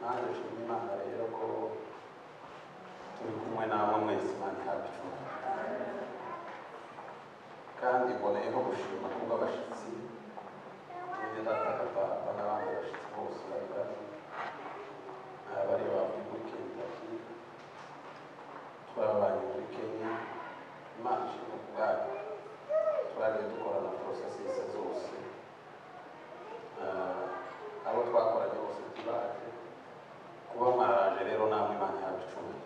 nanjye nshima imana rero ko turi kumwe namwe mwese imana ihabwa icumbi kandi mboneyeho gushima kuba abashyitsi tujye data papa n'abandi bashyitsi bose bari bari abari bavuye muri kentaki twabanye muri kenya imana ishima ubwayo twagiye dukora na porosesisi zose Ah, abo twakoranye bose tubazi kuba mwaraje rero namwe imana ihabwa icumbi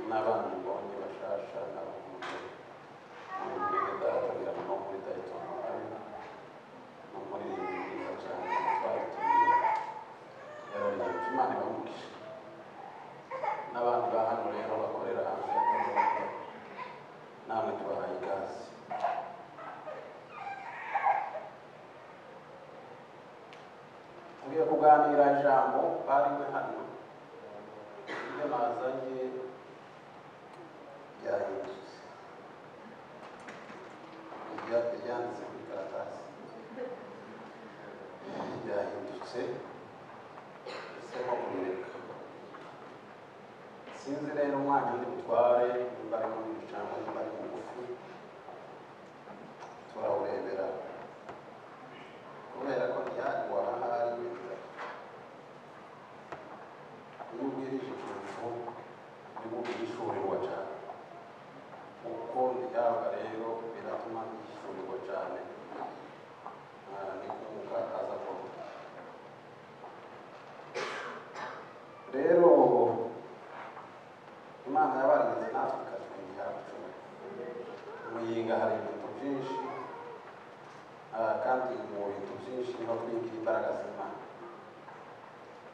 n'abana mbonye bashasha n'abahungu n'umubwire data biramuno muri dayitoni arena ni umuririmbyi mwiza cyane twari tuyiwe yararirimbye imana ibamugisha n'abandi ba hano rero bakorera hanze y'akazi namwe tubahaye ikaze tugiye kuganira ijambo bariwe hano ibyo bazanye byahindutse Ibya- ibyanditse ku karatasi byahindutse ese ko kubireka sinzi rero umwanya ndi butware nimba ari munini cyangwa nimba ari mugufi turawurebera kubera ko ntihari wahahari wenda iyo ubwirije ikintu nibwo ubwishurirwa cyane uko ntibyaba rero biratuma byishurirwa cyane Ah, ni kumuka aza kuruta rero imana yabarinze natwe ikatwingira icumi muyinga hari ibintu byinshi Ah, kandi mu bintu byinshi niho twingira imbaraga z'imana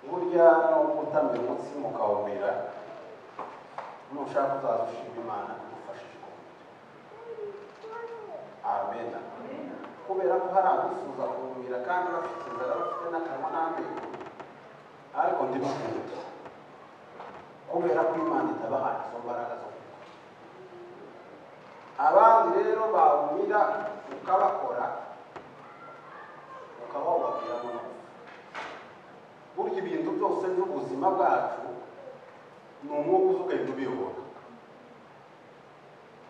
burya no gutamira umunsi mukawumira nushaka uzaza ushima imana igufashije kuwumira amen kubera ko hari abifuza kuwumira kandi bafite inzara bafite n'akanwa n'amenyo ariko ndibakunda kubera ko imana itabahaye izo mbaraga zo kuwumira abandi rero bawumira ukabakora ukaba wababwira mu mazi burya ibintu byose by'ubuzima bwacu ni umwuka uza ugahita ubiyobora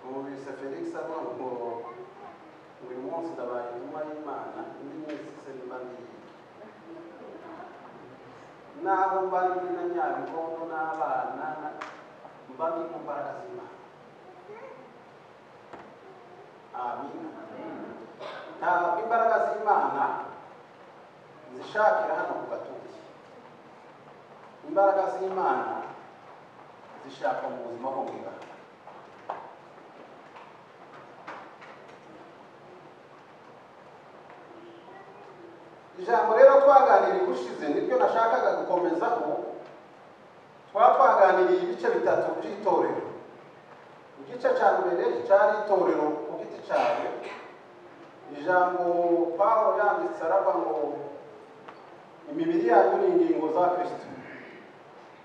numvise felix avuga ngo uyu munsi ndabaye intumwa y'imana indi minsi se mba ndiyiga naho mba ndi na nyabigondo n'abana na- mba ndi mu mbaraga z'imana amina ntabwo imbaraga z'imana zishakira hano ku gatoki imbaraga z'imana zishaka mu buzima bwo mu ibanga ijambo rero twaganiriye ushize niryo nashakaga gukomezaho twaba twaganiriye ibice bitatu by'itorero igice cya mbere cyari itorero ku giti cyawe ijambo pawulo yanditse aravuga ngo imibiri yanyu ni ingingo za kirisito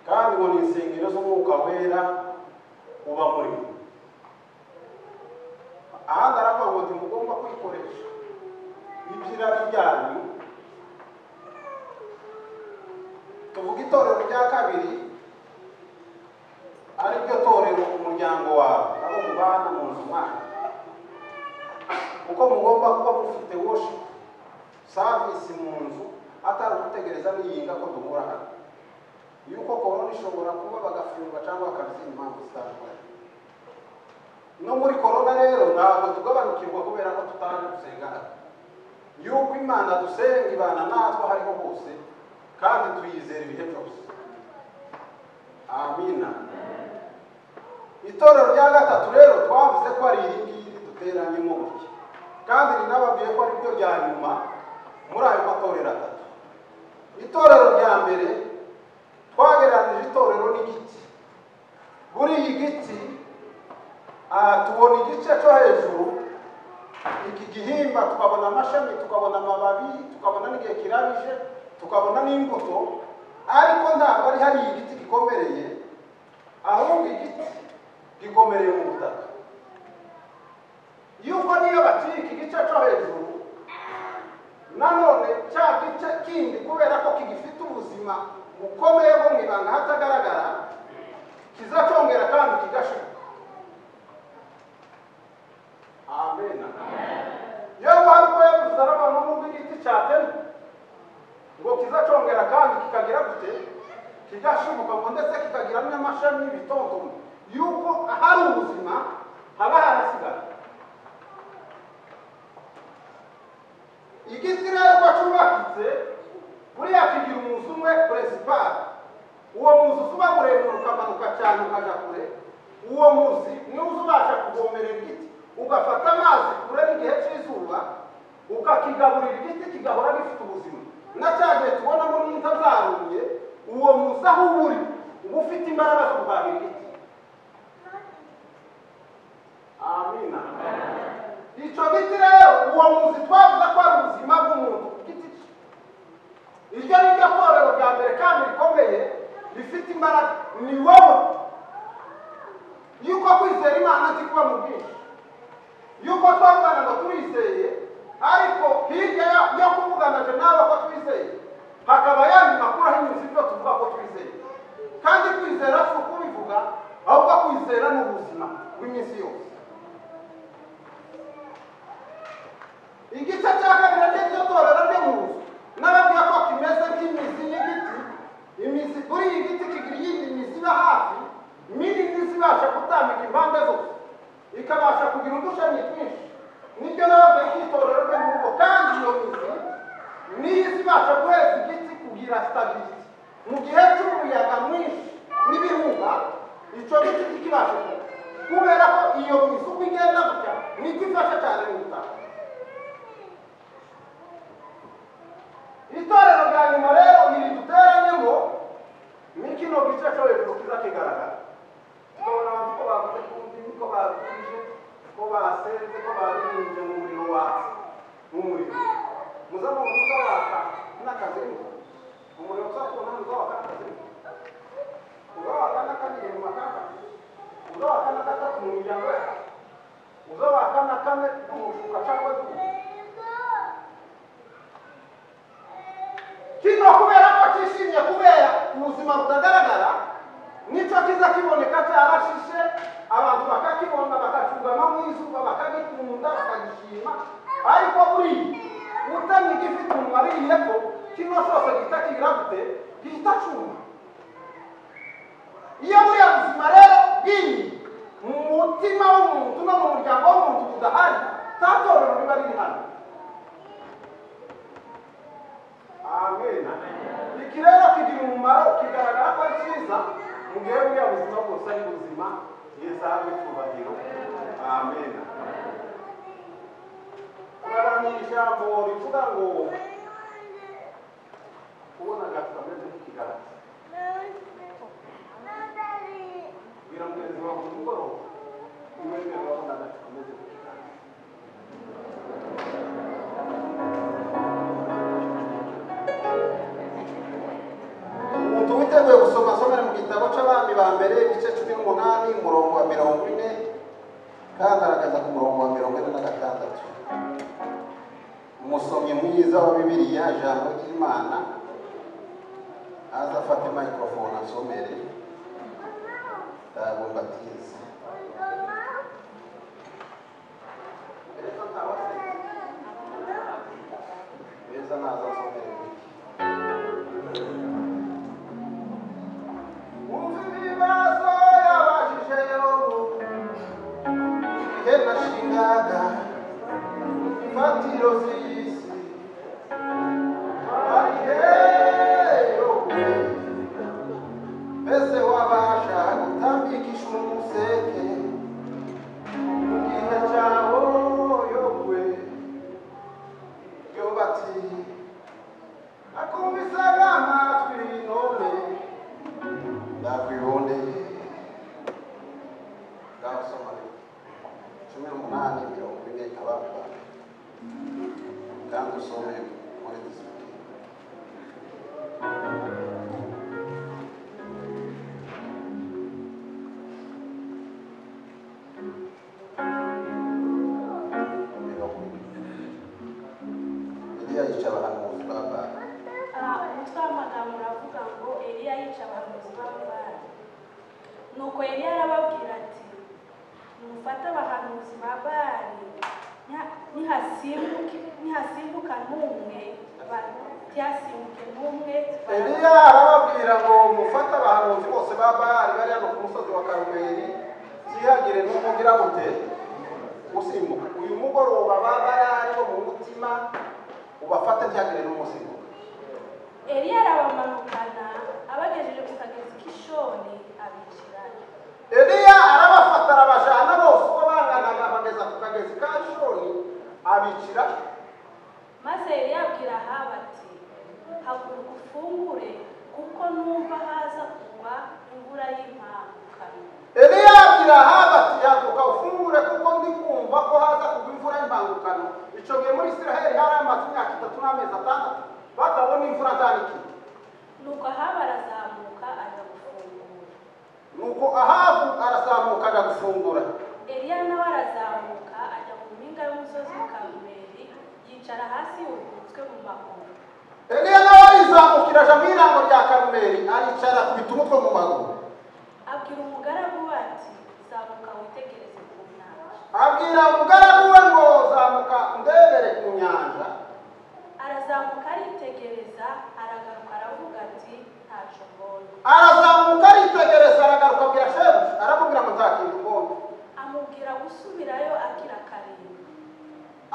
kandi ngo ni insengero z'umwuka wera uba muri mwe ahandi aravuga ngo ntimugomba kwikoresha iby'irari byanyu tuvuga itorero rya kabiri ari ryo torero umuryango wawe abo mubana mu nzu mwanyu kuko mugomba kuba mufite worship service mu nzu atari ugutegereza n'iyinga ko duhura hano yuko korona ishobora kuba bagafungwa cyangwa bakabizindi impamvu zitandukanye no muri korona rero ntabwo tugabanukirwa kubera ko tutaje gusenga hano yuko imana dusenga ibana natwe aho ariho hose kandi tuyizera ibihe byose amina itorero rya gatatu rero twavuze ko ari iri ngiri duteranyemo gutya kandi rinababwiye ko ari ryo rya nyuma muri ayo matorero atatu itorero rya mbere twagereranije itorero n'igiti muri iyi giti aha tubona igice cyo hejuru iki gihimba tukabona amashami tukabona amababi tukabona n'igihe kirabije tukabona n'imbuto ariko ntabwo ari hariya igiti gikomereye ahubwo igiti gikomereye mu butaka yuko niyo baciye iki gice cyo hejuru nanone cya gice kindi kubera ko kigifite ubuzima ubuzima bukomeye bwo mu ibanga hatagaragara kizacongera kandi kigashuka amen yewe hari ko yavuze n'abantu n'ubwo igiti cyatema ngo kizacongera kandi kikagira gute kigashibuka ngo ndetse kikagira n'amashami y'ibitontome yuko ahari ubuzima haba harasigara igiti rero ko cyubakitse buriya kigira umuzi umwe puresipari uwo muzi uba muremure ukamanuka cyane ukajya kure uwo muzi niwo uzabasha kuvomerera igiti ugafata amazi kure n'igihe cy'izuba ukakigaburira igiti kigahora gifite ubuzima na cya gihe tubona muri nta zarumye uwo muzi aho uba uri uba ufite imbaraga zo kurwanya igiti amina icyo giti rero uwo muzi twavuze ko ari ubuzima bw'umuntu ku giti cye iryo ni ryo torero rya mbere kandi rikomeye rifite imbaraga ni wowe yuko kwizera imana kuba mu bwinshi yuko twavugana ngo turizeye ariko hirya yo- yo kuvuganaje nawe ko twizeye hakaba yandi makuru ahinyuze ibyo tuvuga ko twizeye kandi kwizera si ukubivuga ahubwo kwizera ni ubuzima bw'iminsi yose igice cya kabiri n'iryo torero ryo mu nzu n'ababwira ko kimeze nk'imizi y'igiti imizi kuri iyi giti kigira iyindi mizi iba hafi minini izibasha gutambika impande zose ikabasha kugira udushami twinshi nibyo nababwiye ko itorero ryo mu rugo kandi iyo mizi niyo izibasha guheza igiti kugira sitabiriti mu gihe cy'umuyaga mwinshi n'ibihuha icyo giti kikibasha kuba kubera ko iyo mizi uko igenda gutya niko ifasha cyane mu butaka itorero rya nyuma rero iri duteranyemo ni kino gice cyo hejuru kiza kigaragara tukabona abantu ko bavuze ku ndimi ko babwije ko basenze ko baririmbye mu muriro watsi mu muriro muza mu muza waka n'akazimu umuriro uza ku nani uza waka n'akazimu uza waka n'akabiri mu makaka uza waka na gatatu mu miryango yawe uza waka na kane mu mufuka cyangwa se kino kubera ko cyishimye kubera ubuzima butagaragara nicyo kiza kiboneka cyarashishe abantu bakakibona bakacugama mu izuba bakagikunda bakagishima ariko buriya utamye igifite umunwa ariye ko kino cyose gihita kigira gute gihita cuma iyo buriya buzima rero bw'iyi mu mutima w'umuntu no mu muryango w'umuntu budahari tatorero riba riri hano amen ikirere kigira umumaro kigaragara ko ari cyiza mu gihe buriya buzima bwose ari ubuzima bwiza n'icyubahiro amen turaramya ijambo rivuga ngo kubona agati kameze nk'ikigaragara bwira mugenzi wawe ku mugoroba umwemerera wabona agati kameze nk'ikigaragara umuntu witeguye gusoma asomera mu gitabo cy'abami ba mbere igice cumi n'umunani umurongo wa mirongo ine kagaragaza ku murongo wa mirongo ine na gatandatu umusomyi mwiza wa bibiliya ijambo ry'imana aza afate mayikorofone asomere ndabumbatiza beza naza asomere bike Wumva ibibazo yabajije yobu Igihe nashingaga imfatiro z'isi Arihe yobu Mbese wabasha gutambikisha umuseke Mu gihe cyawo yobu Yobati Nakumvisaga amatwi none ndakwibondeye ngaho soma cumi n'umunani mirongo ine abana kandi usome muri disipurine mirongo ine iriya yica abahanuzi ba bana umutwe w'amagambo uravuga gukoresha abahanuzi b'ababandi nuko yari yarababwira ati mufate abahanuzi ba bari nya- nihasimbuke nihasimbuka n'umwe ba- ntihasimbuke n'umwe ba- eliya arababwira ngo mufate abahanuzi bose ba bahari bari hano ku musozi wa karumeli byihagire n'umugira gute usimbuka uyu mugoroba ba bahari bo mu mutima ubafate byihagire n'umusimbuka eliya arabamanukana abagejeje ku kagezi k'ishoni abicirana eliya arabafata arabajana bose uko banganaga bageza ku kagezi ka shoni abicira maze yari yabwira ahaba ati haguruka ufungure kuko numva haza kugwa imvura y'impamukano eliya abwira ahaba ati yaguka ufungure kuko ndi kumva ko haza kugwa imvura y'impangukano icyo gihe muri isiraheli hari amaze imyaka itatu n'amezi atandatu batabona imvura nzanikiye nuko ahaba arazamuka ajya gufungura nuko ahabu arazamuka ajya gufungura eliya nawe arazamuka ajya mu mpinga y'umusozi wa karumeli yicara hasi yubitswe mu maguru eliya nawe arizamukira aja mu irango rya karumeli aricara akubita umutwe mu maguru abwira umugaragu we ati zamuka witegereze ku nyanja abwira umugaragu we ngo zamuka ndebere ku nyanja arazamuka aritegereza aragaruka aravuga ati ntacyo mbonye arazamuka aritegereza aragaruka abwira shebuja aramubwira ngo nzakinga ubwonko amubwira gusubirayo akira karindwi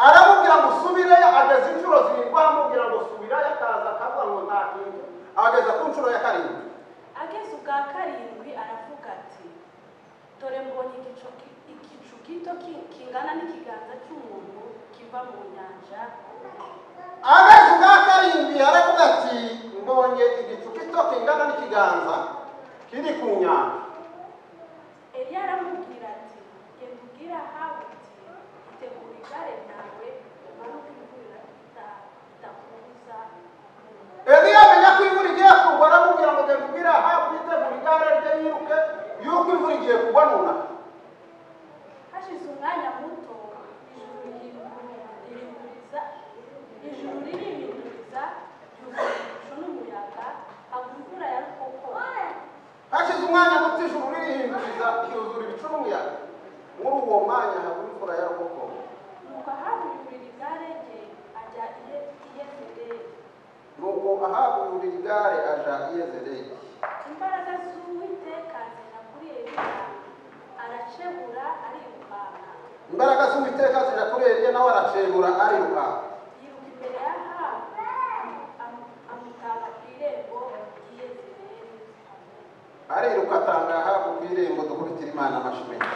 aramubwira ngo usubireyo ageza inshuro zirindwi amubwira ngo subirayo akaza akavuga ngo ntakinga ageza ku nshuro ya karindwi ageze ubwa karindwi aravuga ati dore mbonye igicu ki- igicu gito ki- kingana n'ikiganza cy'umuntu kiva mu nyanja ageze ubwa karindwi aravuga ati mbonye igicu gito kingana n'ikiganza kiri ku nyanja eliya aramubwira ati genda ubwire ahabu uti itegura igare ryawe umanuke imvura ita- idakubuza kunywa." eliya amenya ko imvura igiye kugwa aramubwira ngo genda ubwire ahabu yitegura igare rye yiruke yuko imvura igiye kugwa nunama hashize umwanya muto ijuru ririburiza ijuru riribinduriza ryuzuye ibicu n'umuyaga hagwa imvura ya rukoko hashize umwanya muto ijuru ririhinduriza ryuzura ibicu n'umuyaga muri uwo mwanya haba imvura yarokokoma nuko ahaburira igare rye ajya iye- iyezereli nuko ahabu yurira igare aja i yezereli imbaraga z'uwiteka zija kuri eliya aracebura arirukanka imbaraga z'uwiteka zija kuri eliya nawe aracengura ariruka yiruka imbere ya ahabu amu- amutanga ku irembo ry'iyezereli ariruka atanga ahabu ku irembo dukurikira imana amashimenya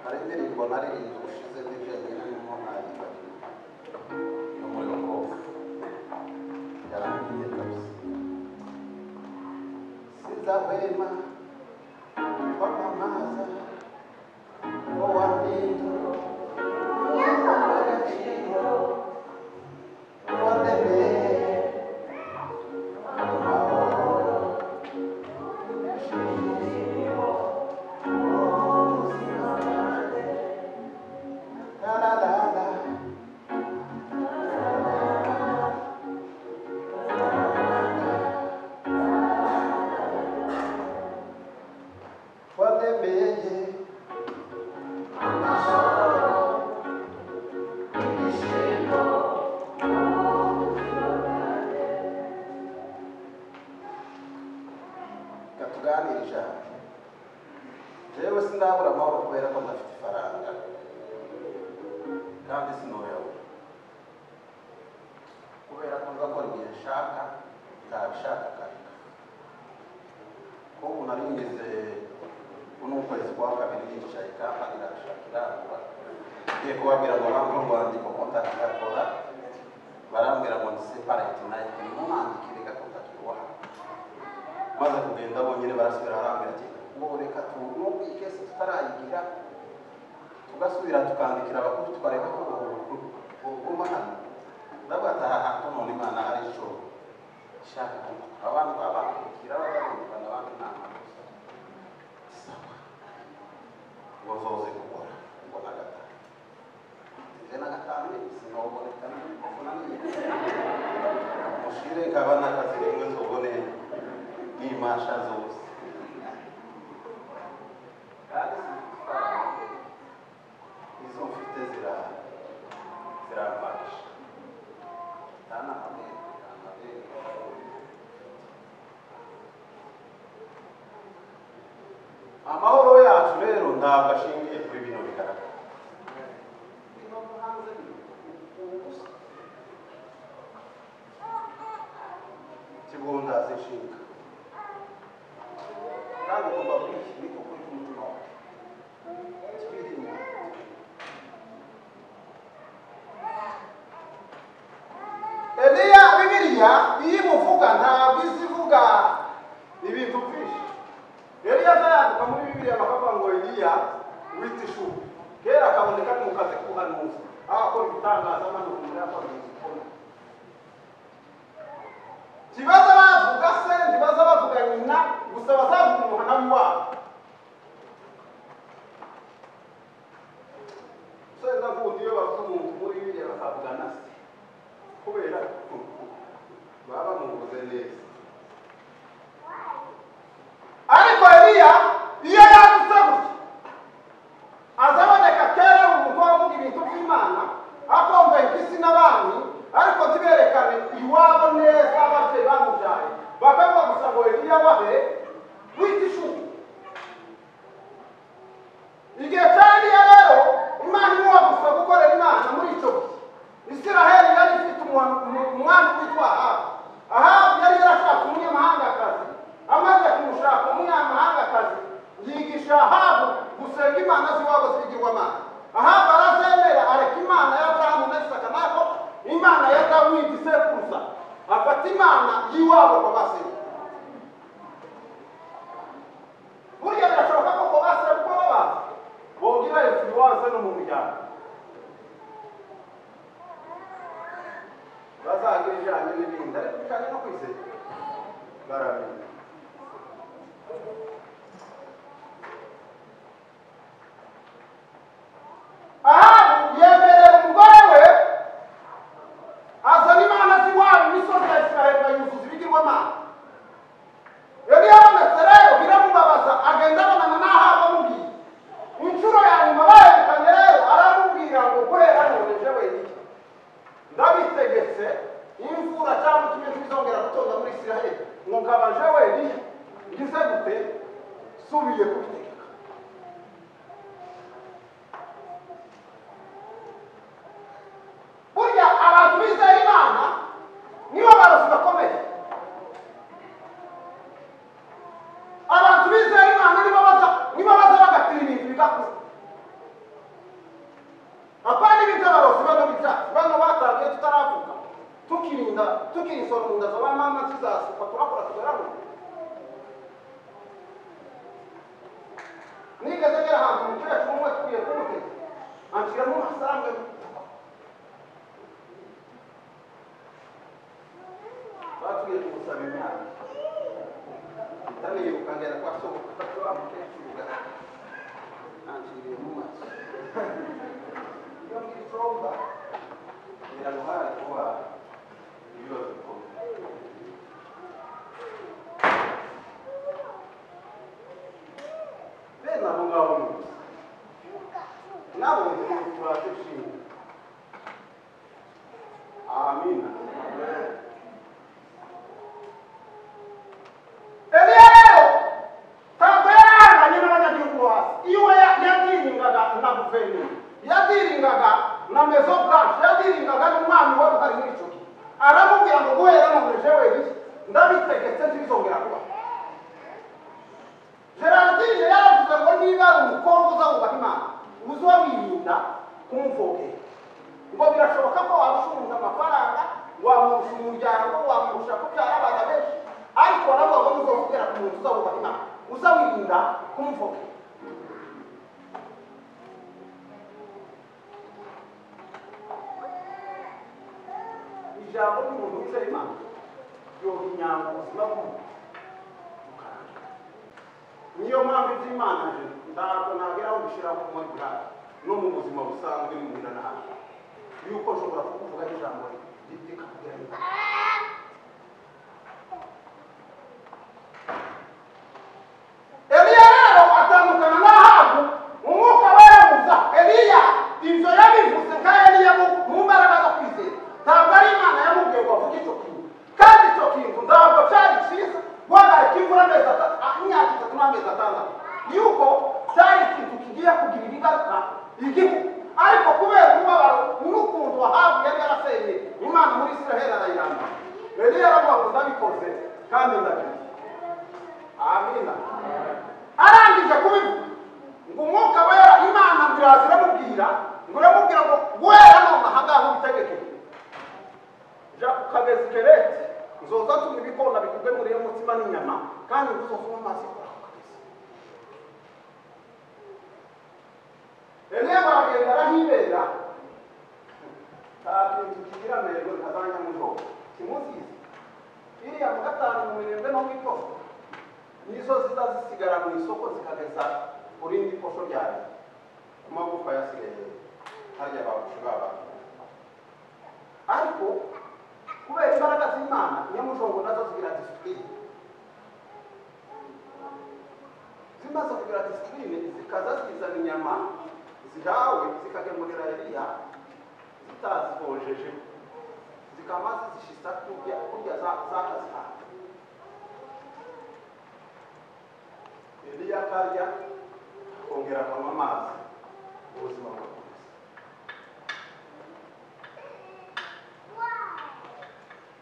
hari indirimbo naririnze ubushize n'ijengere n'umuhangirwa muri uko yarangiye kabisa sizahwema kwamamaza ko wapinda agaciro wandemeye amahoro shimimo ubuzima bwanjye tararara wandemeye katuganirije aha jewe sindabura amahoro kubera ko ndafite ifaranga kandi sinoyabura kubera ko nzakora igihe nshaka ntabishaka kabika ko ubu nari ngeze uno kwezi kwa kabiri yicaye kandi irashaka irangura ngiye kubabwira ngo ntabwo urwandiko kontakigakora barambwira ngo nisipareti nayo irimo mwandikire gakontakirwa maze kugenda bonyine barasubira barambwira ati ngo reka tunubwe ikesi tutarayigira tugasubira tukandikira abakuru tukareba ko buguma hano ndavuga ati aha hantu none imana hari icyo ishaka abantu babakira bazabumvikana abandi nta makosa sawa ngo zoze gukora ngo na gatanu nje na gatanu ni ubuzima ntoboneka mushire nkabana akazi rimwe nzobone n'imasha zose kandi zitwara izo mfite zira ziramfasha tana amabere amabere amahoro yacu rero ntabwo ashingiye kuri bino bigaragara kibunda zishinga kandi ugomba kwishyira ukuri k'umutima wawe twirinda eliya bibiliya iyo imuvuga ntabwo izi ivuga ibintu byinshi eliya azayandika muri bibiliya bakavuga ngo eliya wita ishuri kera akaboneka ari mu kazi k'ubuhanuzi aho akora ibitangazamakuru muri akora ibintu ntibaza bavuga se ntibaza bavuga nyina gusa bazavuga umuhanami wabo so ndavuga iyo bavuga umuntu muri bibiliya bakavugana se kubera baba bamuvuze neza ariko eliya iyo yanditse gutya aza aboneka kera ari umukobwa uvuga ibintu by'imana akumva impyisi n'abami ariko ntiberekane iwabo neza ababyeyi bamubyaye bakavuga gusa ngo eliya bahe wita ishuri igihe cya eliya rero imana imuha gusa gukorera imana muri icyo gihe isiraheli yari ifite umu- umu- umwami witwa ahabu ahabu yari yarashaka umunyamahangakazi amaze kumushaka umunyamahangakazi yigisha ahabu gusenga imana z'iwabo z'ibigirwamana ahabu arazemera areka imana ya aburahamu na isaka nako imana ya dawidi sekuruza afata imana y'iwabo babasenya burya birashoboka ko ku basekuru babazi bogira influence no mu muryango bazagira ijyanye n'ibindi ariko bijyanye no kwizera baramenya ahabu yemerera umugore we azana imana z'iwabo imisozi ya isiraheli bayuzuza ibigirwamana yari yabonetse rero biramubabaza agenda abonana n'ahabu amubwiye inshuro ya nyuma baherekanye rero aramubwira ngo guhera noneje wenyine ndabitegetse imvura cyangwa ikime kizongera gutonda muri isiraheli ngo kabaje wenyine ngize gute subiye kubitegeka burya abantu bizera imana nibo barozi bakomeye abantu bizera imana nibo baza nibo baza bagatira ibintu bigakuza apana ibitabarozi bano bitacu bano batangiye tutaravuga tukirinda tukirisora mu nda za ba mama tuzasuka turakora tugaragura nigeze ngera ahantu umukecuru umwe tugiye kumutega anshyiramo amafaranga batuye kumusaba imyaka ndaniruka ngera kwa sogoku wa mukecuru ugaragara nanshiriye mu maso iyo muri somba biramuhaye kuba ibibazo bikomeye bene abo ngabo ni gusa nabo turate nshinga amina eliya rero ntabwo yarahanganye n'abanyagihugu bo hasi iwe ya- yadiringaga na guverinoma yadiringaga na mezo buranshe yadiringaga n'umwami wari uhari muri icyo gihe aramubwira ngo guhera none jewe bishya ndabitegetse ntibizongera kubaho gerardine yaravuze ngo niba ari umukobwa uza wubaha imana uza wirinda kumuvogera ngo birashoboka ko wamushunga amafaranga wamurusha umuryango wamurusha kubyara abana benshi ariko nabwo ngo muzavugera ku muntu uza wubaha imana uza wirinda kumuvogera ijambo ry'umuntu wizera imana yoha inyama ubuzima bw'umuntu bukaramba niyo mpamvu iby'imana je ntabwo nageraho mbishyiraho muri burari no mu buzima busanzwe n'imihanda n'ahandi yuko nshobora ubitegeke ja ku kagezi kereti nzoza tuma ibikona bigubwe muri iyo mutsima n'inyama kandi ntuzovuma amazi yo kuri ako kagezi rene bagenda arahibera nta kintu kigira amahirwe ntazajya mu joro kimuzizi iriya mu gatanu mu minembwe no mu ikoso nizo zizazisigara mu isoko zikageza ku rindi koso rya leta ku magufa yasigaye harya babushi babaga ariko kubera imbaraga z'imana nyamujongo nazo zigira disipurine zimaze kugira disipurine zikaza zizana inyama zihawe zikagemurira eliya zitazikonjeje zikaba zizishyiza kurya kurya za- zakazihawe eliya akarya akongera akanywa amazi ubuzima bugakomeza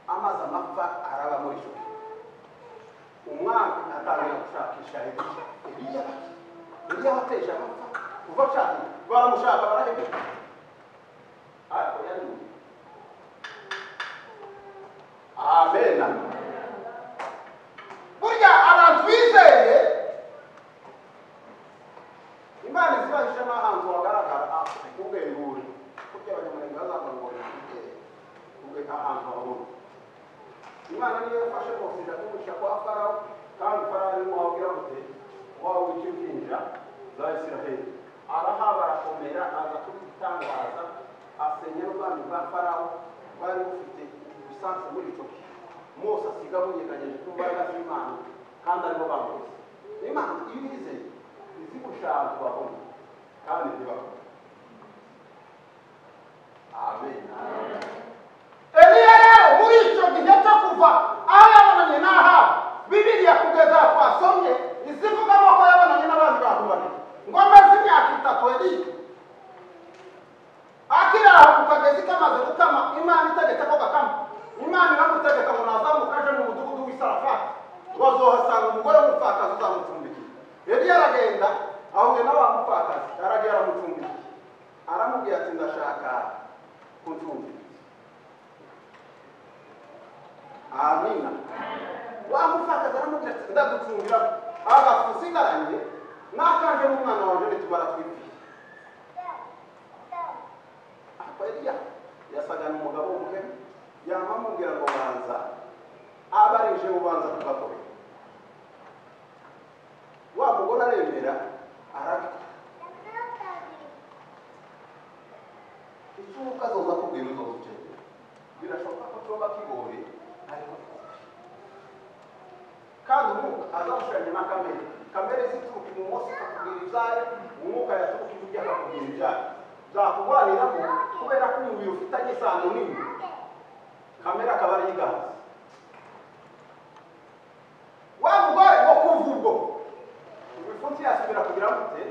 amazi amapfa araba muri icyo gihe umwami atangira gushakisha eliya eliya bati eliya wateje amapfa kuva ashaka baramushaka barahebeka ariko yanuye amena burya abantu bizeye imana izibahishe n'ahantu hagaragara ubwengure burya abanyamurenge bazabona ngo ntibwere ubwe ahantu habona imana niyo yafashe bose irakumisha kwa farawo kandi farawo arimo wabwira gute waba w'icyuhinja za isiraheli arahaba arakomera aza kubitangaza asenya n'ubwami bwa farawo bwari bufite ibisansi muri icyo gihe mose asiga bunyeganyije ku mbaraga z'imana kandi aribo bamuzi imana iyo uyizeye izi gushaka babona kandi ntibabona amen eliya rero muri icyo gihe cyo kuva aho yabonanye n'ahabu bibiriya kugeza aha twasomye izivugamo ko yabonanye n'abandi bantu babiri ngo amaze imyaka itatu eliya akiri aho ku kagezi kamaze gukama imana itegetse ko gakama imana iramutegeka ngo nazamuka aje mu mudugudu w'isarafati bazohasanga umugore w'umupfakazi uzamucumbikiye eliya aragenda ahuye na wa mupfakazi aragiye aramucumbikiye aramubwira ati ndashaka kuncumbikira amina wamufataza aramubwira ati ndagucungira agafusigaranye n'akanje n'umwana waje nitubara twibwiye ariko eliya yasaga n'umugabo w'umuhemu yama amubwira ngo banza abarije ubanza tugakore wa mugore aremera arabikora icyo ukazoza kubwira uzoza ukeneye birashoboka ko tuba kigoye ariko kandi umwuka azamushushanya na kamere kamere zituruka ibumoso akakubwira ibyayo umwuka yaturuka iburyo akakubwira ibyayo byakurwaniramo kubera ko umubiri ufitanye isano nini kamere akaba ari igazi wa mugore wo kuva ubwo ibifunsi yasubira kugira gute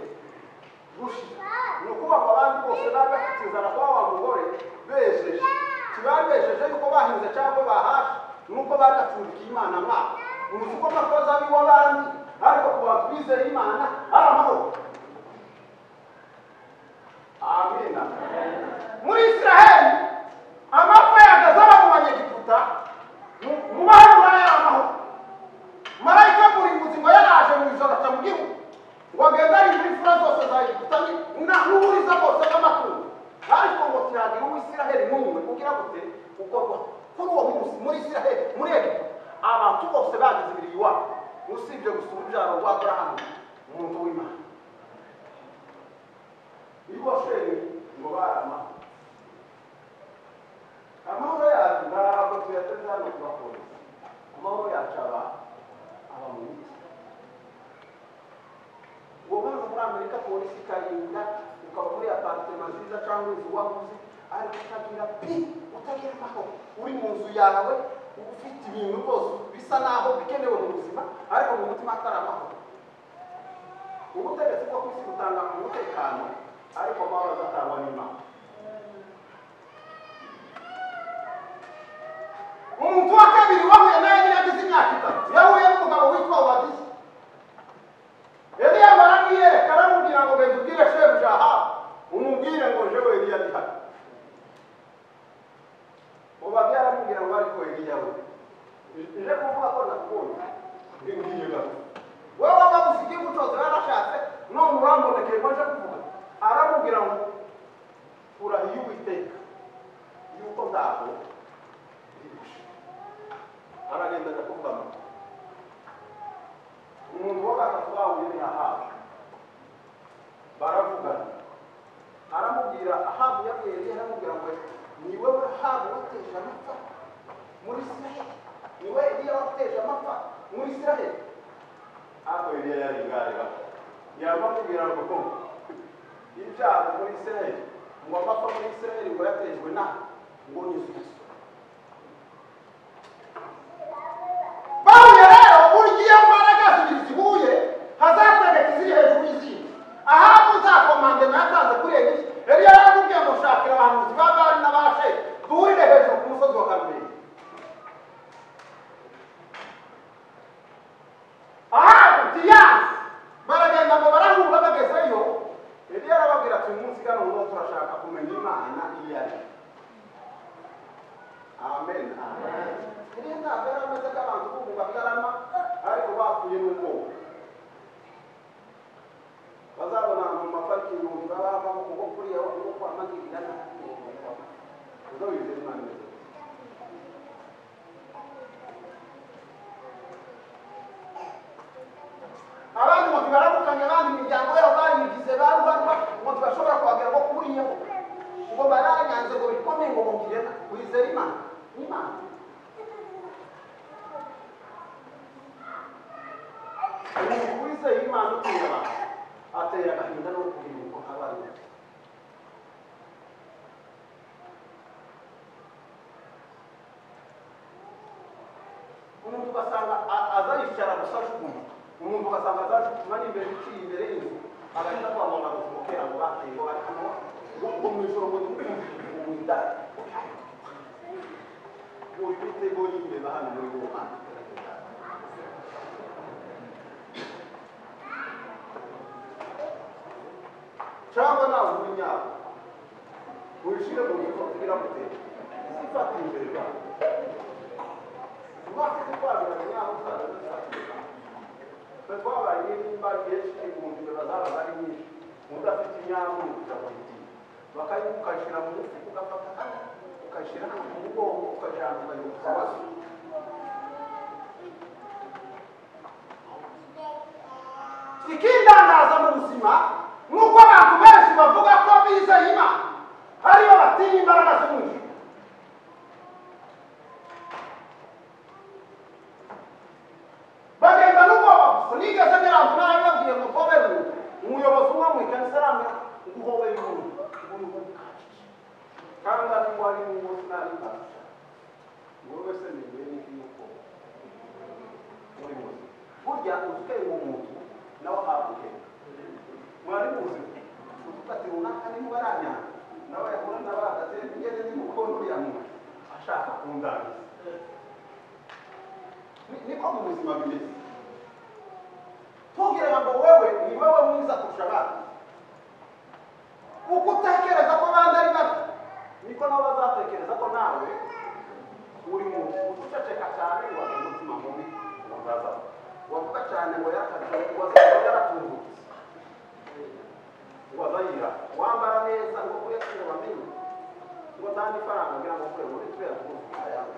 gushira ni ukuba mu bandi bose bari bafite inzara kuba wa mugore bejeje ntibabesheje yuko bahinze cyangwa bahashe nuko bagacumbikiye imana mwaka uzi ko amakoza ab'iwabandi ariko ku bantu bizeye imana ari amahoro amina muri isiraheli amapfa yagaze aba mu banyegiputa mu- mu bahura yari amahoro marayika murimbuzi ngo yaraje mu ijoro aca mu gihugu ngo agende ari muri fura zose za egiputa ni- na- n'uburiza bwose bw'amatungo ariko ngo tiragira uw'isiraheli n'umwe ugira gute ukorwa kuri uwo munsi muri isiraheli muri egiputa abantu bose bagize ibiri iwabo usibye gusa urubyaro rwa aburahamu umuntu w'imana niba washenye ngo barama amahoro yacu ntabwo tuyateze hano kubapolisi amahoro yacu aba aba mu miti uwo mwana muri amerika polisi ikarinda ukaba muri aparitema nziza cyangwa inzu waguze ariko utagira pi utagira amahoro uri mu nzu yawe uba ufite ibintu rwose bisa naho bikenewe mu buzima ariko mu mutima atari amahoro ubutegetsi bwo ku isi butanga umutekano ariko amahoro azatangwa n'imana umuntu wa kabiri wahuye nawe yari yagize imyaka itatu yahuye n'umugabo witwa obadiya eliya baramwiyereka aramubwira ngo genda ubwire shebuja aha umubwire ngo jewe eliya ari hano mubaga yaramubwira ngo ariko eliyawe ije kuvuga ko nakunda ngiye gato wowe wabuze igihugu cyose warashatse none urambonekeye ko aje kuvuga aramubwira ngo urahiye uwiteka yuko ntabwo ndihishe aragenda ajya kuvuga ngo umuntu wo gatatu bahuye ni ahabu baravugana aramubwira ahabu yabwiriye aramubwira ngo ni wowe ahabu wateje amapfa muri isiraheli ni wowe eliya wateje amapfa muri isiraheli ariko eliya yari ingareba yabamubwira ngo ko ibyago muri isiraheli ngo amapfa muri isiraheli ngo yatejwe na ngo ni yesu bahuye rero burya iyo mbaraga zibiri zihuye hazatagata iziri hejuru y'izindi ahantu uzakomande natanze kuri eliya eliya yaramubwiye ngo shakira abahanuzi ba bari n'abashe duhurire hejuru ku musozi wa karumeli ahantu tiyanse baragenda ngo barahura bagezeyo eliya arababwira ati umunsi kano nguwo turashaka kumenya imana iyo ari yo." amen eliya ntabwo yari ameze nk'abantu b'ubu batarama ariko bapfuye n'ubwoba bazabona mu maparikingi ngo babamo kuko kuriya uko kwa magirira nabi uzo wizera imana imeze gute? abandi ngo tibarabukanye abandi imiryango yabo bayigize barubarwa ngo tibashobora kubagira ngo kuriyeho ngo baranyanze ngo bikomeye ngo mugire na- wizere imana imana umuntu wizeye imana utuye abantu atera agahinda no kubwira uko aba ari we. umuntu ugasanga A- azayicara gusa ajugunya umuntu ugasanga azajugunywa n'imbere iciye imbere y'inzu agahita kwa muganga kumutera ngo bateye ngo bari hano ubwo mu ijoro ngo ntimukumve ubu ndari uri mitego y'imbeba hano muri uwo mwanya cyangwa nawe uri nyabo wishyire mu bikorwa biramutera zifata imbere bawe Mwaka twabaye nyaho twe twabaye nimba byinshi ibihumbi bazaba bari nyinshi udafite imyaka ukabuti bakayi ukashira mu mufuka ugafata hano ukashira hano mu mugongo ukajana ukayo kubazo ikindangaza mu buzima ni uko abantu benshi bavuga ko bizeye imana ariyo batinya imbaraga zo mu ijuru bagenda n'ubwoba gusa nigeze nyiranzu narabibabwiye ngo koveri umuyobozi umwe mu ikanisa arambwira nguhowe y'umuntu uri mu kacyi kandi ari ngo ari mu munsi nari mbasha ngo wese nigiye n'ikiyuko muri muzima burya uzikeye umuntu nawe ahabwa ubwenge mwari muzima udufata runaka niba aranyanga nawe yahura n'abahagaze ntugende n'umukono uriya muntu ashaka kundangiza Ni- niko mu buzima bimeze ntugire ngo wewe ni wowe mwiza kurusha abandi uko utekereza ko abandi ari babi niko nabo bazatekereza ko nawe uri mu uceceka cyane ngo wagire umutima mubi ngo ntazapfa wavuga cyane ngo yakaze ngo azaba yaratungutse ngo azayira wambara neza ngo kuyakira bamenye ngo ntange ifaranga ngira ngo kure muri tubera kubuzima yawe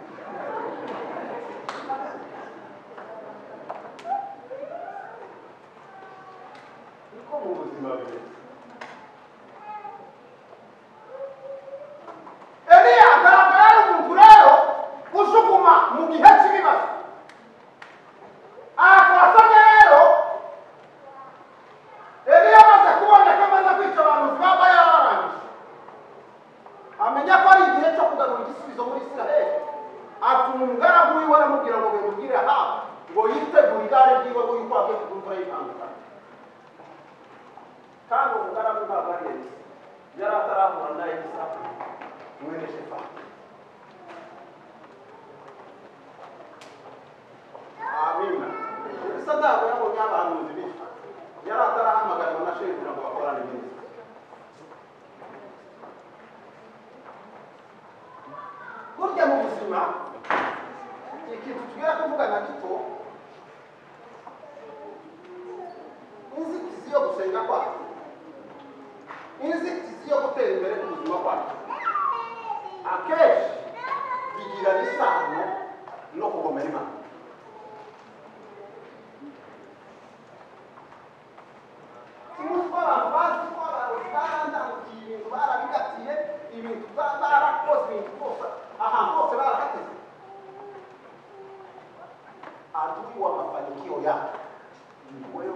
niko mu buzima bimeze eliya ntabwo yari umuntu rero usukuma mu gihe cy'ibibazo aha twasabye rero eliya amaze kuboneka amaze kwica abantu baba yarabarangije amenya ko ari igihe cyo kugarura igisubizo muri isiraheli atuma umugaragu wiwe aramubwira ngo bimubwire ahabu ngo yitegure igare ryiwe ngo yuko agiye kugura imvura y'itandukanye kandi umugaragu ntabwo ari elisa yari atarahura na elisa mwene shefani amina elisa ntabwo yabonye abahanuzi bityo yari atarahamagarwa na shebuja ngo bakorane neza burya mu buzima ubuzima ikintu tugera kuvugana gito inzitizi yo gusenga kwacu inzitizi yo gutera imbere k'ubuzima kwacu akenshi bigira isano no kugomera imana umunsi w'abantu bazi ko abayobozi barandambukiye ibintu barabigatiye ibintu ba- barakoze ibintu bose ahantu hose barahateze adui wa mafanikio yako ni wewe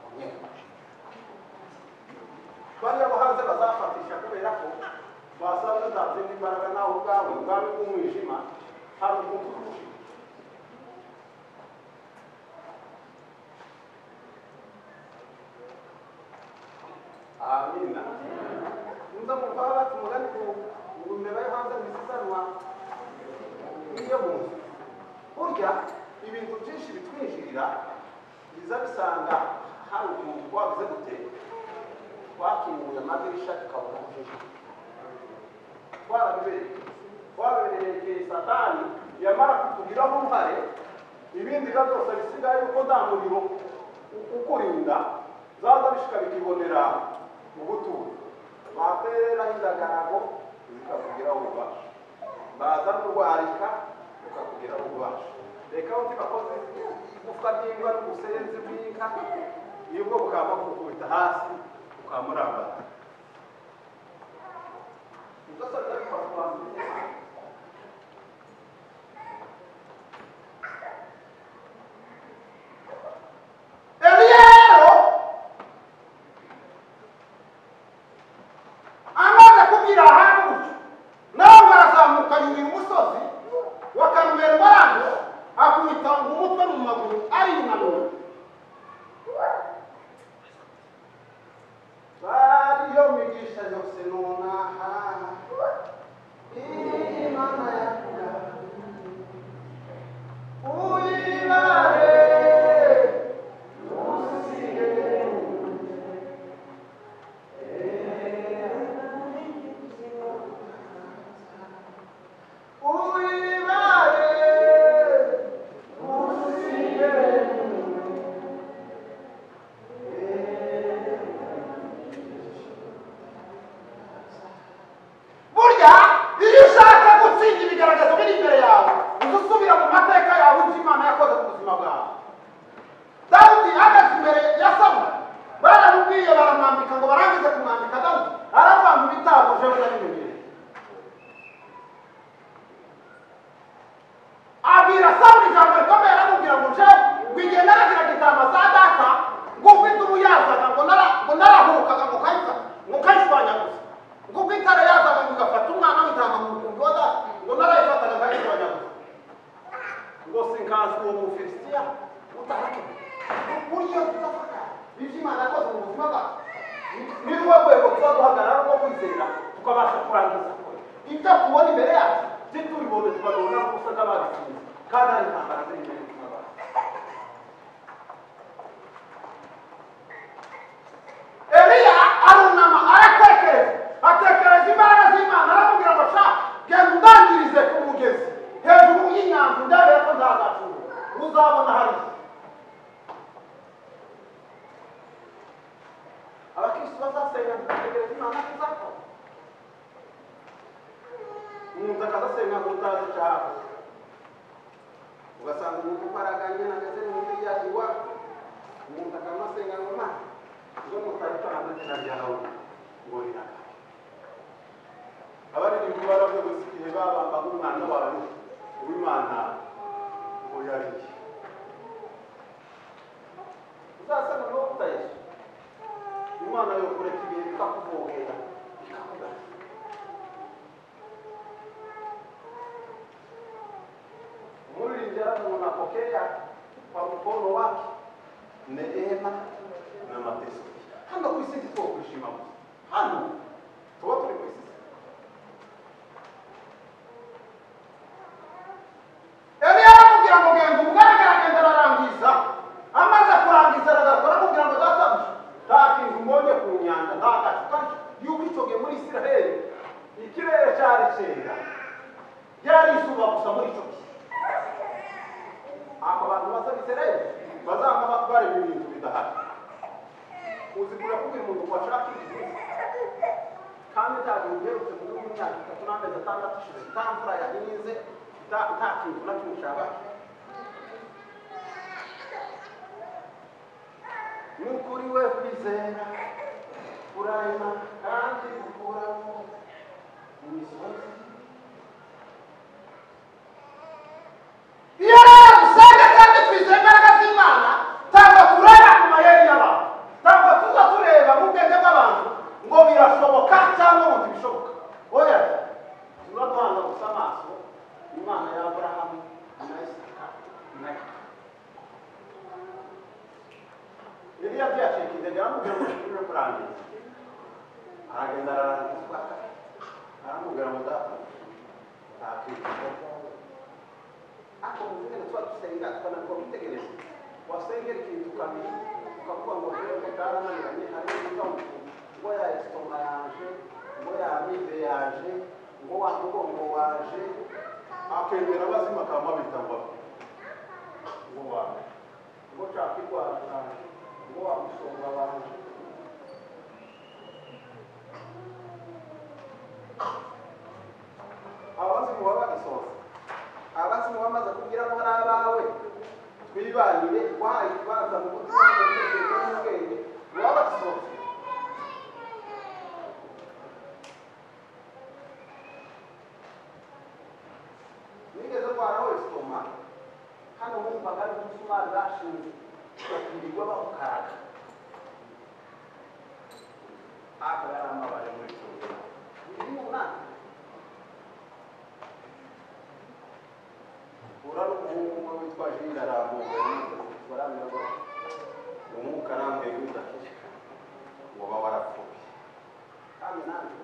mwenyewe bariya bo hanze bazafatisha kubera ko basanga utazindi imbaraga nawe ubwawe ubwami bw'umwijima hari umuntu urusha amina nza mukaba bati umugani ku mbeba yo hanze mu isiganwa iyo mu nzu burya ibintu byinshi bitwinjirira biza bisanga hari umuntu wabuze gute twakinguye amadirisha tukabona byinshi twarabibereye twabibereye satani yamara kutugiraho uruhare ibindi biba byose bisigaye uko nta muriro u- ukurinda zaza bishika bikibonera mu butuwe batereraho indagarago zikakugiraho ububasha baza kurwarika ukakugiraho ububasha reka uti bakoze igufwa ry'imbwa n'ubusenzi bw'inka nibwo bukaba bukukubita hasi ukamurambara ibyo se bifasha abantu byinshi. Eliero amaze kubwira ahantu gutyo nawe barazamuka yurira umusozi wa Karumeli baranga akubita umutwe mu maguru ariyunamura bariyo migisha yose nonaha imana yakura uyibare uyibare burya iyo ushaka gutsinda ibigaragaza biri imbere yawe uza usubira mu mateka yawe ibyo imana yakoze ku buzima bwawe dawudi ahagaze imbere ya sawuli baramubwiye baramwambika ngo barangize kumwambika dawudi aramwamba ibitabo jewe ndabimenyere abwira sawuli ijambo rikomeye aramubwira ngo jewe ngo igihe naragiraga intama za data ngo ufite ubu yazaga ngo nara- ngo narahukaga ngo kayifata ngo kayishwanya gusa ngo ubwo itara yazaga ngo igafata umwana w'intama mu mukumbi wa data ngo narayifataga nkayishwanya gusa ngo sinkanzwe uwo mufilisitiya utarake uburyo tudafata ibyo imana yakoze mu buzima bwacu ni rwo rwego tuba duhagarara rwo kwizera tukabasha kurangiza ibyo tubona imbere yacu byo tubibonye tubabona ko usa n'ababitsinze kandi ari intambara ziri imbere y'ubuzima bwacu eliya arunama aratekereza atekereza imbaraga z'imana aramubwira ngo sha genda undangirize ku mugezi hejuru y'inyanja ndabera ko ntazacura uzabona hariya abakirisitu bazasenga tugategereza imana ko izakora umuntu akazasenga ngo utazi icyo ahakoze ugasanga umuntu uparaganye nageze n'undi yagiwa umuntu akanasenga ngo imana zo mutarika hanze izina ryawe ngo rirakaye abaririmbi baravuze igihe babambaga umwana wawe uw'imana ngo yariye uzasana n'uwo utayesu imana yo kureka ibintu ikakuvogera ikakugana umuririmbyi yaramubona kokeya kwa mukono wake neema na mateso hano ku isi ntituwo kwishima gusa hano tuba turi ku isi eliya aramubwira ngo genda umugaragara agenda ararangiza amaze kurangiza aragaruka aramubwira ngo databuja nta kintu mbonye ku nyanja nta gacu kari y'uko icyoge muri isiraheli ikirere cyari cyera ryari izuba gusa muri icyo gihe abo bantu bazabiserayo bazaba bareba ibintu bidahari uzi kujya kubwira umuntu ngo ashaka ibintu kandi nta bintu biherutse muri uyu myaka itatu n'amezi atandatu ishize nta mvura yahinze nta- nta kintu na kimwe ushaka ni ukuri we kwizera kurayima kandi gukuramo imisozi iyo rero dusenga kandi twizeye imbaraga z'imana ntabwo tureba ku mayeri y'abantu ntabwo tuza tureba mu bwenge bw'abantu ngo birashoboka cyangwa ngo ntibishoboka oya tuba duhanga gusa amaso imana ya aburahamu na isaka na yakobo iriya tuyacika indege aramubwira ngo tujye kurangiza aragenda ararangiza uko akata aramubwira ngo data ntakwifuza ariko mu rurimi tuba dusenga tukanakora ubitegereza wasengera ikintu ukamenya ukavuga ngo rero bwarananiranye hari n'igitondo ngo ya esitoma yaje ngo ya amibe yaje ngo wa mugongo waje akemera abazima akaba abita mbavu ngo waje ngo nshaka irwara waje ngo wa musonga waje abazimu baba bagisoza abazi muba bamaze kugira ngo ari abawe twibanire wahaye ikibanza mu mutima n'umutekereza n'ubwenge waba basohoze nigeze ndwara wese toma hano wumvaga ari umusumari bashinze bakirirwa bawukaraga aka yari amabare muri tuma biri mu nama ura n'umuhungu umwe witwaje inda arambuye barambirwa umwuka arambuye w'udakije ngo uba warapfuye kandi nanjye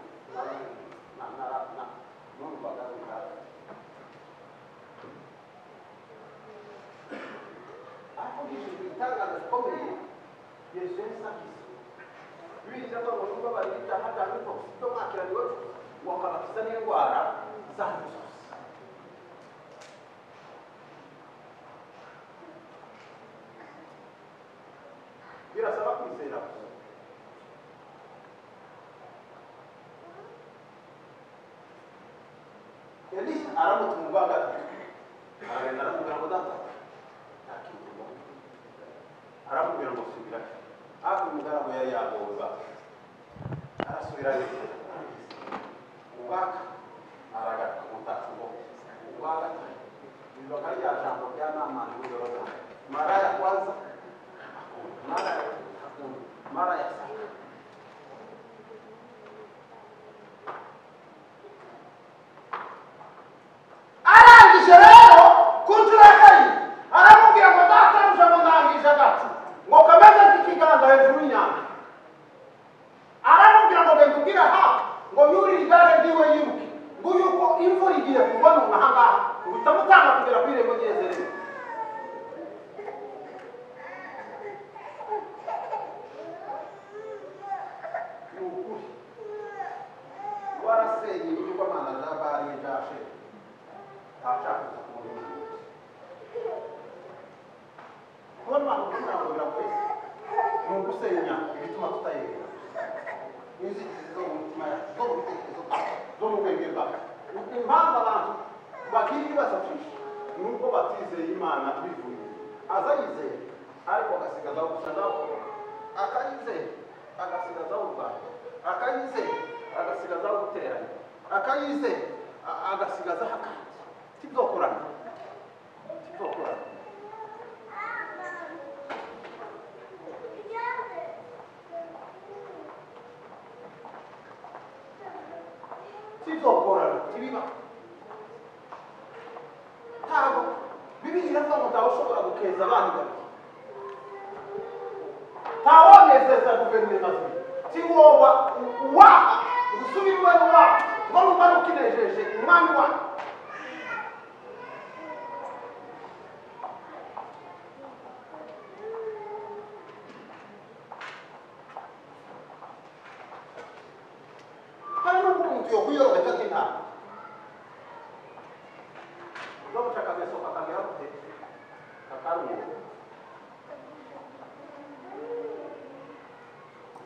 numvaga runaka akoresheje igitangaza gikomeye yesu yasabize birinda ko abantu babarira icyaha cya mikorosi cyo mwakiraniwe wakabakiza n'indwara zanyu zose birasaba kwizera gusa elisa aramutse umugwa gatatu aragenda aramubwira ngo data ntakikurwa aramubwira ngo subira ariko umugaragu yari yagoba arasubirayo ubwaka aragaruka umutaka ngo ubwa gatatu biva nka rya jambo rya namani w'iyoroza mara ya kwanza akunda mara ya akunda mara ya saka arangije rero ku nshuro ya karindwi aramubwira ngo dataruje ngo ndangije agacu ngo kameze nk'ikiganza hejuru y'inyanja aramubwira ngo genda ubwire aha ngo yurire igare ryiwe yiruke ngo yuko imvura igiye kugwa none aha ngaha uhita mutanga kugera ku irembo ryezerewe ni ukuri warasenye ibigirwamana bya bari n'ibya sheri ntashaka kuza kumureba kubona abantu kugira ngo biragoye ni ugusenya ibituma tutayegera inzitizi zo mu mitima yacu zo mu bitekerezo byacu zo mu bwenge bwacu Ni impamvu abantu bagira ibibazo byinshi ni uko batizeye imana bivuye aza yizeye ariko agasigazaho gusa nawe akayizeye agasigazaho urwanda akayizeye agasigazaho guteranya akayizeye a- agasigazaho akandi tizokorana tizokorana tizokorana tibiba ntabwo bibiri iravuga ngo ntawe ushobora gukeza abana babiri ntawonezeza guverinoma zibiri tiwoba waha gusubirwe waha ngo numva nukinejeje umwami wanyu hari n'ubwo umuntu yokwiyoroga atata intama muntu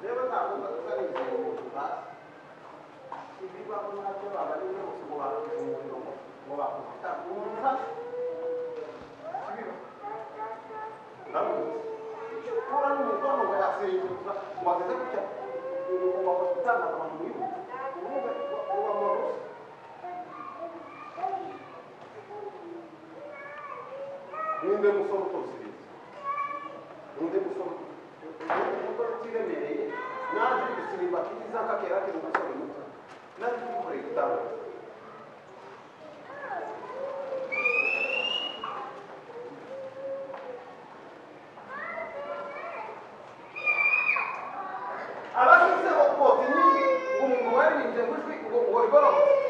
rero ntabwo mbaza nizeye umuntu hasi ibibaho nabyo baba ari byose ngo bakoze umuriro ngo- ngo bakoze itara umuntu hasi ndamutse ura n'umukono ngo yasimbuza ngo ageze gutya ngo bakoze itara abantu bibuka urubuga uba mu rusa ninde musore utosiriza ninde musore umugore utiremereye naje gusirimba kiza kakera kiri umusore muto naje kubikorera igitabo abasize ubwoko nyinshi umuntu waririmbye mu ijwi ubwo ngori barahutse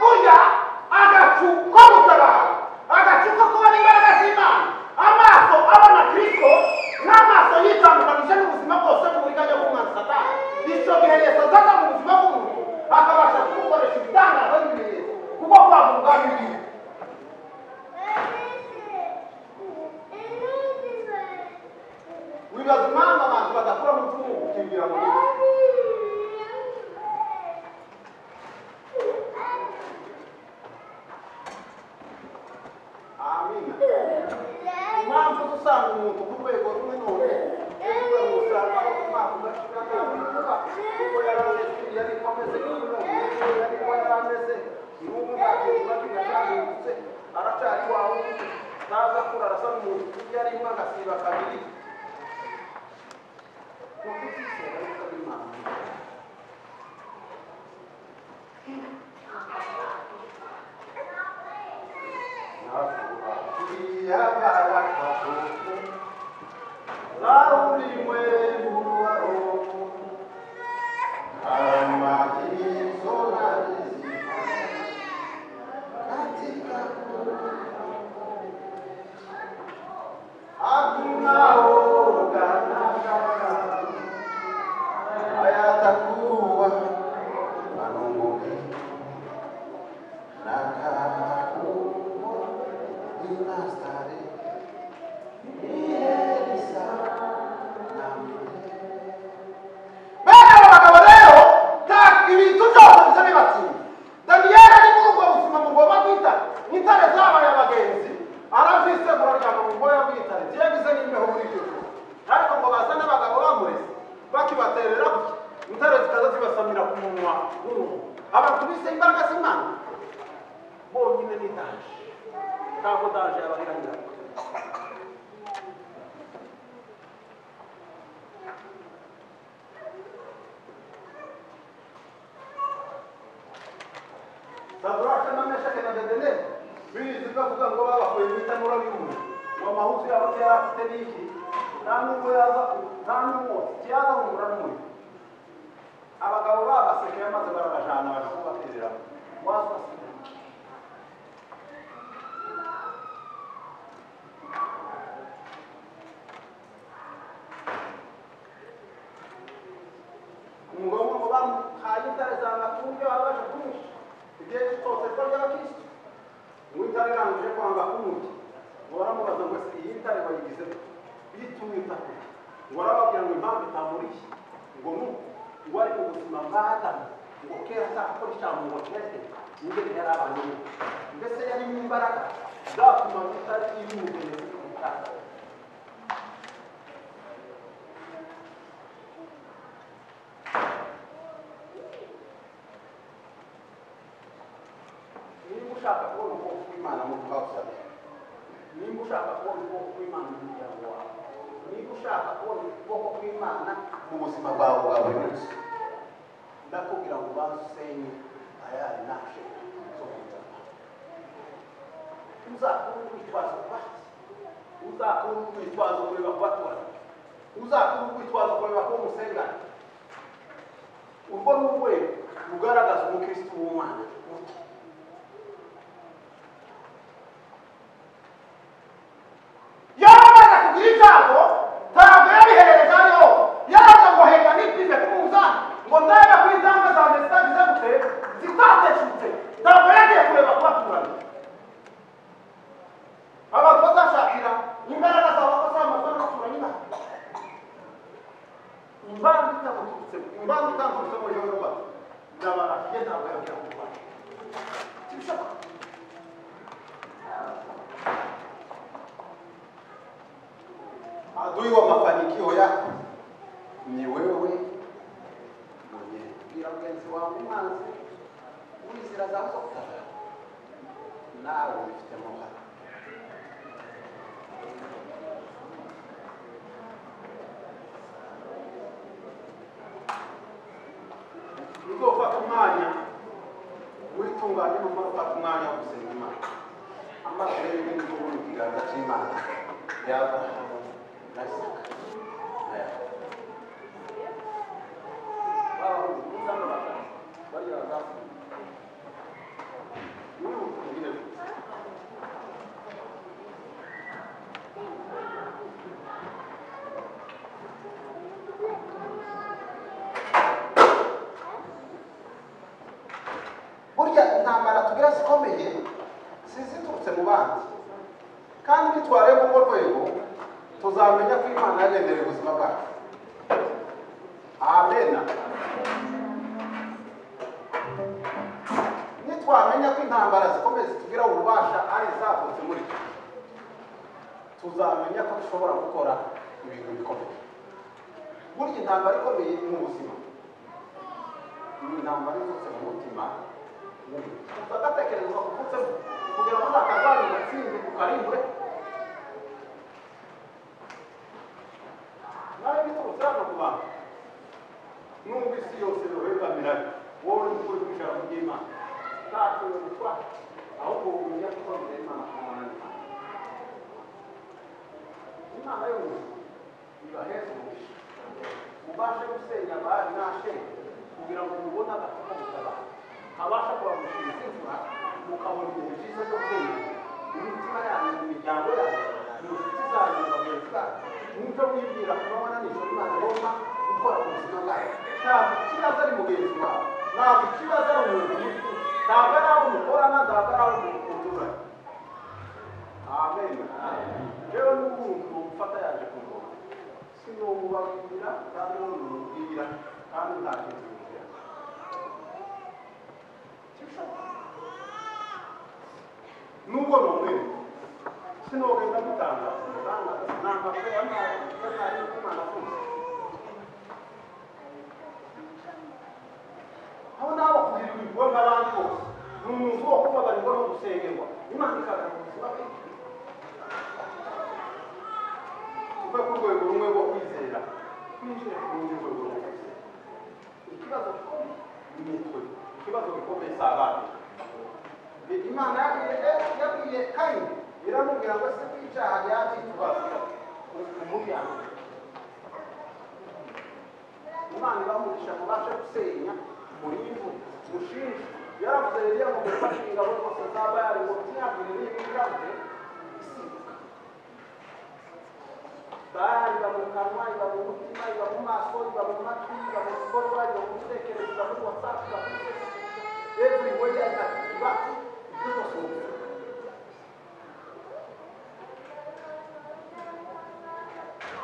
burya agacu ko gutabara agacu ko kubona imbaraga z'imana amaso abona kristo n'amaso yitandukanije n'ubuzima bwose n'uburiganya bw'umwana satani icyo gihe yesu azaza mu buzima bw'umuntu akabasha kugukoresha ibitangaza n'ibimenyetso kuko kwanga ubwami bwiwe wibaza impamvu abantu badakora mu by'umuntu ukimbira mu gihugu amina impamvu uza usanga umuntu ku rwego rumwe none rero usanga aho umwaka udashira nta muntu kuko yari ameze yari ameze nk'uyu yari kuba yari ameze n'ubu ntakiba kigashangutse aracyari wa wundi naza kura arasa n'umuntu kurya arimo agasiba kabiri ni ukutizera yuko ari impamvu bene abo bagabo rero nta ibintu byose bisa bibatinda daniyeli ari muri ubwo buzima mugomba kwita nk'intare zabaye abagenzi arabyisegura aryama mu mboya bw'intare byiyagize n'imbeho muri icyo gihe ariko ngo baza n'abagabo bamurese bakibaterera gutya intare zikaza zibasamira ku munwa w'umuntu abantu bise imbaraga z'imana bonyine ni daje ntabwo daje yabarira nyirayo saduraka na meshake na bedeneri bizi bavuga ngo babakuye mu itanura ry'umuntu ngo amahuzu yabo yari afite n'iki nta n'ubwo yaza nta n'umwotsi kiyaza hungura n'umuriro abagabo babasekeye maze barabajana baje kubatereramo waza ugaseka ni ngombwa ngo bamuhaye intare zanga ku buryo baba baje kumwica igihe cyose ko ry'abakirisitu ngo intare irangije kwanga kumuca ngo baramubaza ngo ese iyi ntare bayigize yitumye itako ngo barababwira ngo impamvu itamuriye ngo mu ngo ari mu buzima bwa adamu ngo kera azakora icyaha ngo kere ingene yari abantu be mbese yari mu imbaraga zatuma itari iri mu bugenzi bw'ubutaka niba ushaka kubona ubwoko bw'imana mu twabusabye niba ushaka kubona ubwoko bw'imana mu muryango wawe niba ushaka kubona ubwoko bw'imana mu buzima bwawe bwa buri munsi ndakubwira ngo ubanze usenye ayari nashe zo mu nzara uzakure urwitwazo kubaki uzakure urwitwazo kureba ku baturanyi uzakure urwitwazo kureba ku musengana urwo ni urwego rugaragaza umukirisitu w'umwana muto yaramaze kugira ibyago ntabwo yabiherereje ari hose yaraza ngo hega nipime ku munzani ngo ndebe ko intambwe zanjye zitagize gute zitateshutse ntabwo yagiye kureba ko imbanza utanga urusomo y'uruba ndabarashye ntabwo yabwira ngo ubashe kibisaba adui wa mafanikio yako ni wewe mwenyewe bwira mugenzi wawe mazi wizira za sokta nawe ubifitemo uruhare uzofata umwanya witunganye numara ufata umwanya wo gusenga imana amaso rero ni bwo mu kiganza cy'imana y'abrahamu na isaka na yakobo babahuye kuza hano bakora bariya bazafuye niwe ukubwire gusa burya intambara tugira zikomeye ziziturutse mu bandi kandi nitwarebe urwo rwego tuzamenya ko imana yagendera ubuzima bwacu amena nitwamenya ko intambara zikomeye zitugira ububasha ari izavutse muri twe tuzamenya ko dushobora gukora ibintu bikomeye burya intambara ikomeye mu buzima ni intambara iturutse mu mutima utagatekereza kuvutsemo kugira ngo uzakazanye ugatsinde ukarimbure nawe biturutse hano ku bantu nubwo isi yose yobegamira wowe uri gukora ibishaka by'imana ntacyo bitwara ahubwo umenya ko ukomeye imana kumwana imana y'umuntu ibaheza umugisha ubashe gusenya abari nasheri kugira ngo mubone agakuka mutabara abasha kubagushira izimvura mukabona ibihe byiza byo kwenya mu mitima yanyu mu miryango yanyu mu nshuti zanyu mu bagenzi banyu n'ibyo mwibwira kubabona nijoro imana igomba gukora ku buzima bwayo ntabwo ikibazo ari mugenzi wawe ntabwo ikibazo ari umuntu muto ntabwo ari abo mukorana ntabwo ari abo muturanye amen rero n'ubu urumva gufata yaje kungoma si ni umubabwira kandi ni umubwira kandi nta kintu bimubwira nubwo ni umwere sinogenda gutanga umutangaza ntabwo akora ntabwo imana afunze aho nawe kugira ibigo nk'abandi bose ni umuntu wo kubabarirwa no gusengerwa imana ikaza mu buzima bwe tuve ku rwego rumwe rwo kwizera twinjire ku rundi rwego rwo kwizera ikibazo gikomeye ni twe ikibazo gikomeye si abandi imana yabwiye yabwiye kayini iramubwira ngo ese kw'icyaha yabyitubaza umubyango imana ibamurisha ngo ubashe gusenya murimbu mushinje yaravuze rero yamugira ufashe ingabo zose zaba yari ngo ntiyagire n'imwe irabuze isimbuka bara iba mu kanwa iba mu mutima iba mu maso iba mu matwi iba mu bikorwa iba mu bitekerezo iba mu whatsapp iba mu every way I got iba ibyo byose mu buzima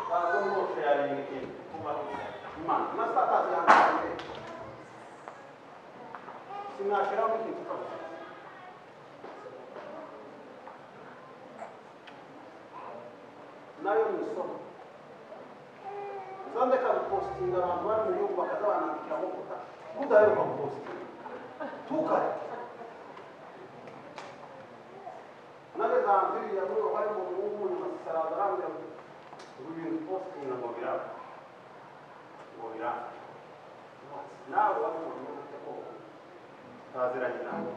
bazo rwose yarengeye kuba imana na satasi yambaye sinashyiraho ikintu cyose nayo ni isoko zandeka gupositinga abantu bari mu gihugu bakaza banandikira mu kuta kudaheruka gupositinga ntukare nageze ahantu biriya muri bari mu muhungu nyuma zisaraza arambwira ngo ubu bintu positinga ngo biraba ngo biraba nawe wabibonye ufite koko utaziranye nawe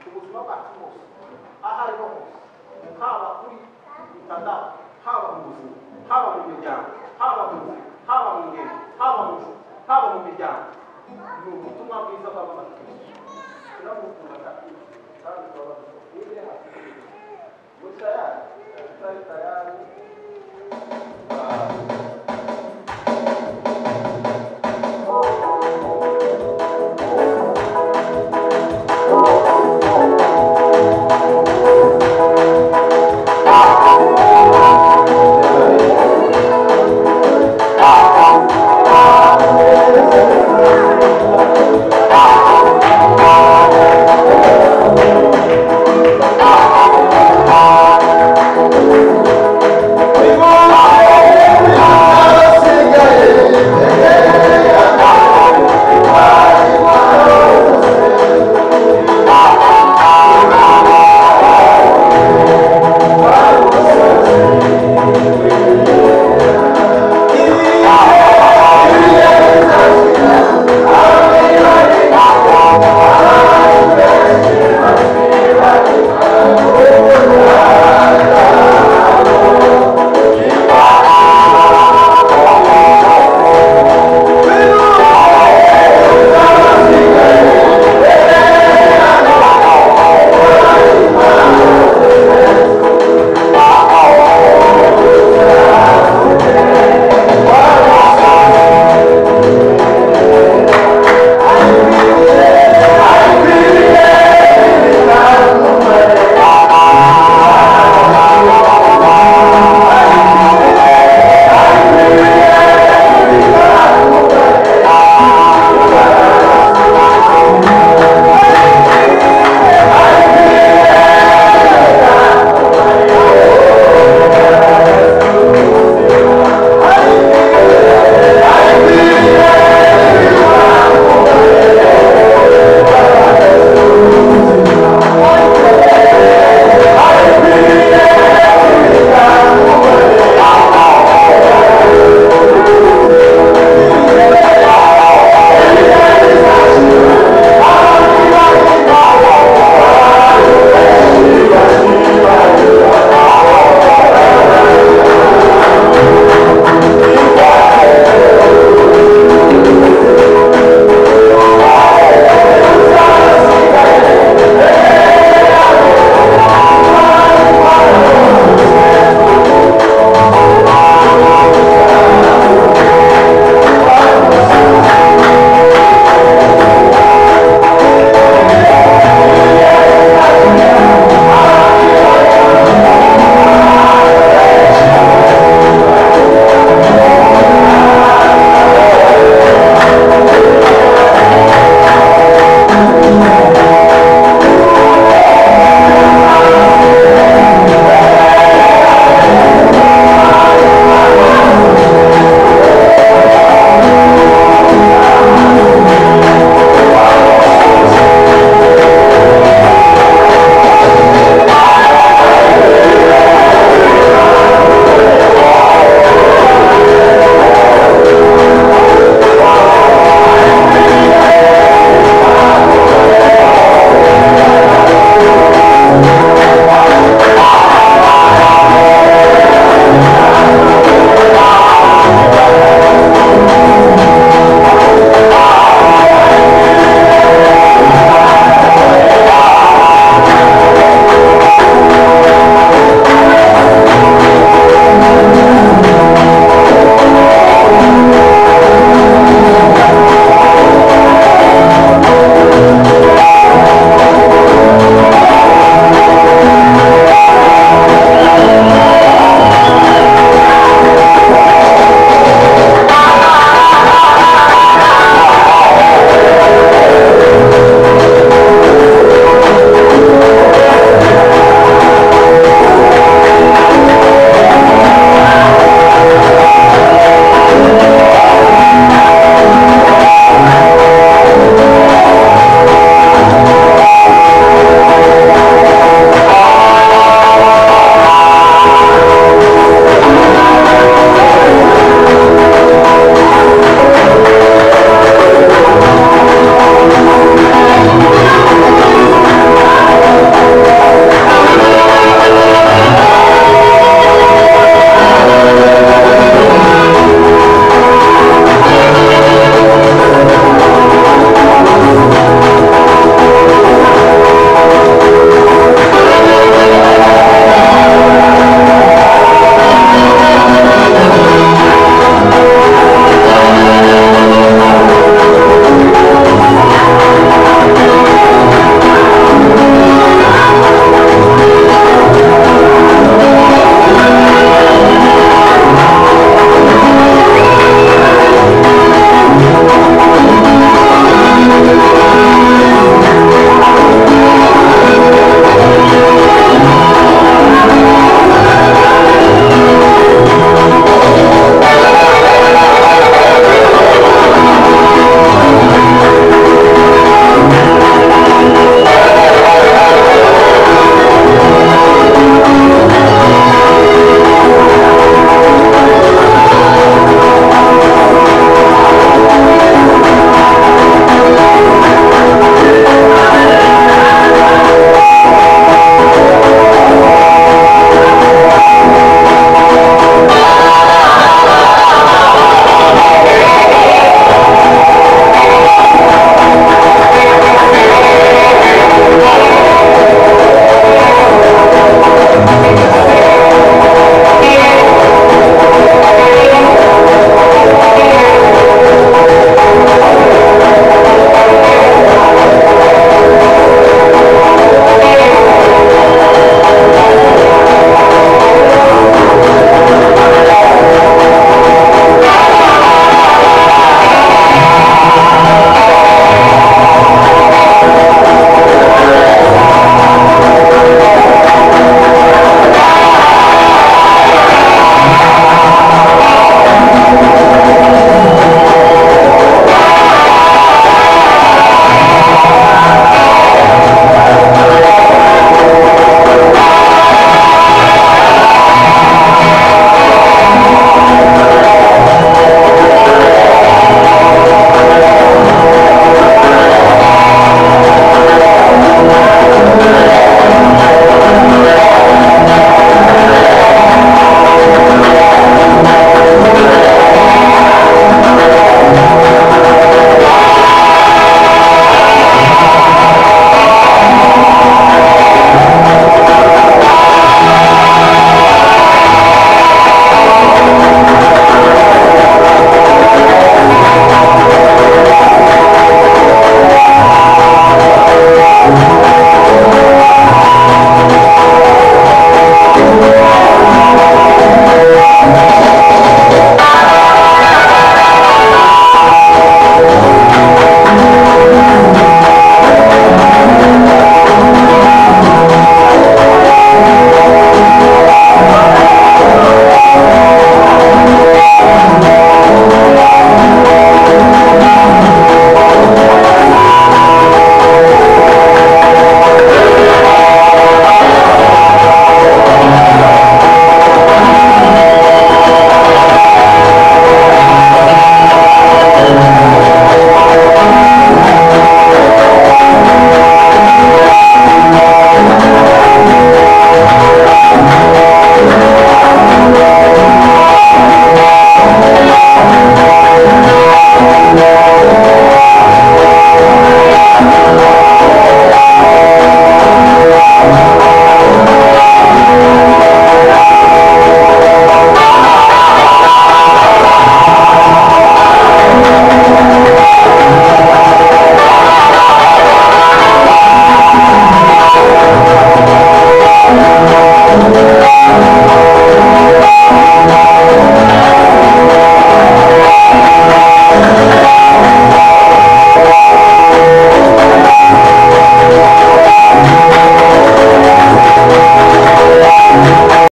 ubuzima bwacu bwose aho ariho hose haba kuri bitandatu haba mu buzima haba mu miryango haba mu nzira haba mu ngendo haba mu nshuti haba mu miryango ni ubutumwa bwiza bw'abamaze turamukunda kandi kandi turabaza ngo niba hasi muri tayari tutari tayari